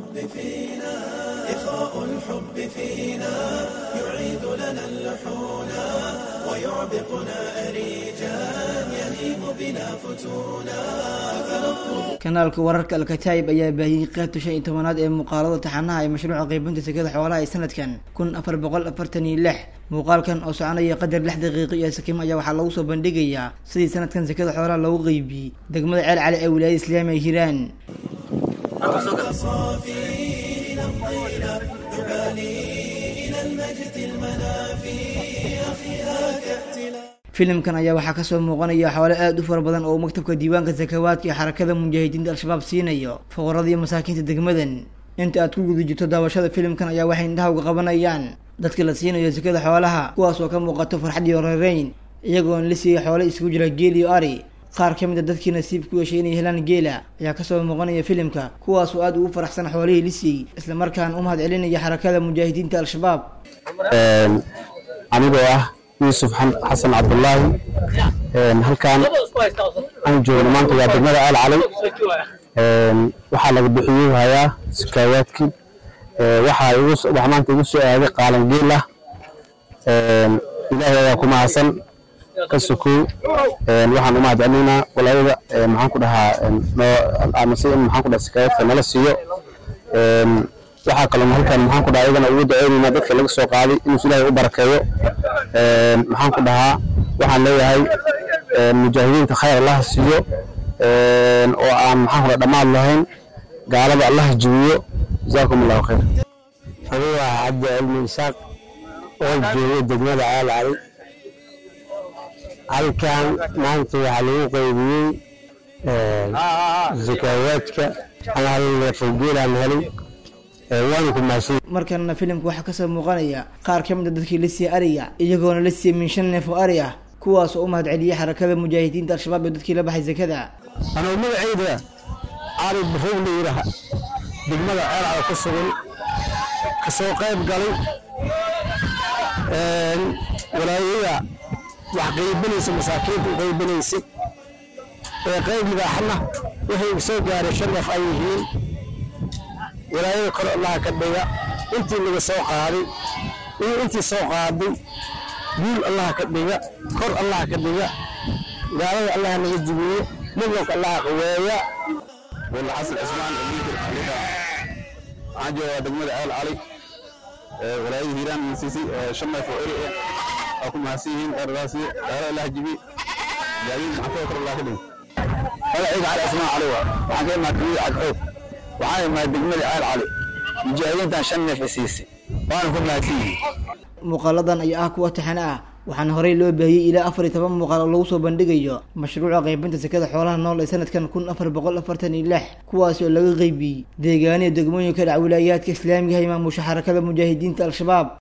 الحب فينا إخاء الحب فينا يعيد لنا اللحون ويعبقنا أريجا يهيم بنا فتونا kanaalka wararka alkataib ayaa baahiyey qaybta shan iyo tobanaad ee muuqaalada taxanaha ee mashruuca qeybinta sekada xoolaha ee sanadkan kun afar boqol afartan iyo lix muuqaalkan oo soconaya qadar lix daqiiqo iyo sakiim ayaa waxaa lagu soo bandhigayaa sidii sanadkan sekada xoolaha loogu qeybiyey degmada ceel cali ee wilaayada islaamiga hiiraan صافي نمضينا نبالي إلى المجد المنافي أخيها كأتنا filimkan ayaa waxaa kasoo muuqanaya xoole aada u fara badan oo maktabka diiwaanka sakawaadka iyo xarakada mujaahidiinta al-shabaab siinayo fuqarada iyo masaakiinta degmadan inta aad ku guda jirto daawashada filimkan ayaa waxay indhahawga qabanayaan dadka la siinayo sekada xoolaha kuwaas oo ka muuqato farxad iyo reereyn iyagoona la siiyey xoole isugu jira geel iyo ari qaar ka mid a dadkii nasiib ku yeeshay inay helaan geela ayaa kasoo muuqanaya filimka kuwaas oo aada ugu faraxsan xoolihii la siiyey islamarkaana u mahad celinaya xarakada mujaahidiinta al-shabaab anigoo ah yuusuf xasan cabdulaahi halkaan aan joogno maanta waa degmada aal calay waxaa laga bixiyey hayaa sakaawaadkii waxaa igu wax maanta igu soo aaday qaalan geel ah ilaahay ayaa ku mahadsan ka sokow waxaan u mahadcelinaynaa walaayada maxaan ku dhahaa noo amase in maxaan ku dhahaa sakaawaadka nala siiyo waxaa kaloo halkan maxaan ku dhahaa iyagana ugu duceynaynaa dadka laga soo qaaday inuu ilaahay u barakeeyo maxaan ku dhahaa waxaan leeyahay mujaahidiinta khayr allaha siiyo oo aan maxaan ku dhaha dhammaad lahayn gaalada allaha jibiyo jazaakum allahu khayr anigu waa cabdi cilmi isaaq oo jooga degmada caal cali halkan maanta waxaa lagu qaybiyey zakaawaadka hal neefoo geelaan helay waana ku mahadsan markana filimka waxaa kasoo muuqanaya qaar ka mid a dadkii la siiyey ariga iyagoona la siiyey min shan neef oo ari ah kuwaas oo u mahad celiyey xarakada mujaahidiinta al-shabaab ee dadkii la baxay sekada anuu magacayda cali barrow la yidhaaha degmada ceelcada ku sugan kasoo qayb galay walaayada wax qaybinaysa masaakiinta u qaybinaysay ee qayb midaaxna waxay u soo gaaray shan neef ay yihiin walaayada kor allaha ka dhiga intii laga soo qaaday iyo intii soo qaaday guul allaha ka dhiga kor allaha ka dhiga gaalada allaha naga jibiyo midnanka allaha qaweeya walla xasan cismaan amiinkir aliha waxaan joogaa degmada ceel cali walaayada hiiraan siisay shan neef oo eri ah waa ku mahadsan yihiin dheerdaasi gaala allaha jibi gaadiid maxafada kor allaha ka dhiga magacayga cali cismaan cali waa waxaan ka imaa kamida cagxoog waxaan imaa degmada ceel cali mujaahidiintan shan neef siisay waana ku mahadsan yihiin muuqaaladan ayaa ah kuwa taxane ah waxaana horey loo baahiyey ilaa afar iyo toban muuqaal oo lagu soo bandhigayo mashruuca qaybinta sekada xoolaha nool ee sanadkan kun afar boqol afartan iyo lix kuwaasi oo laga qeybiyey deegaaniya degmooyinka dhac wilaayaadka islaamiga ah imaamusha xarakada mujaahidiinta al-shabaab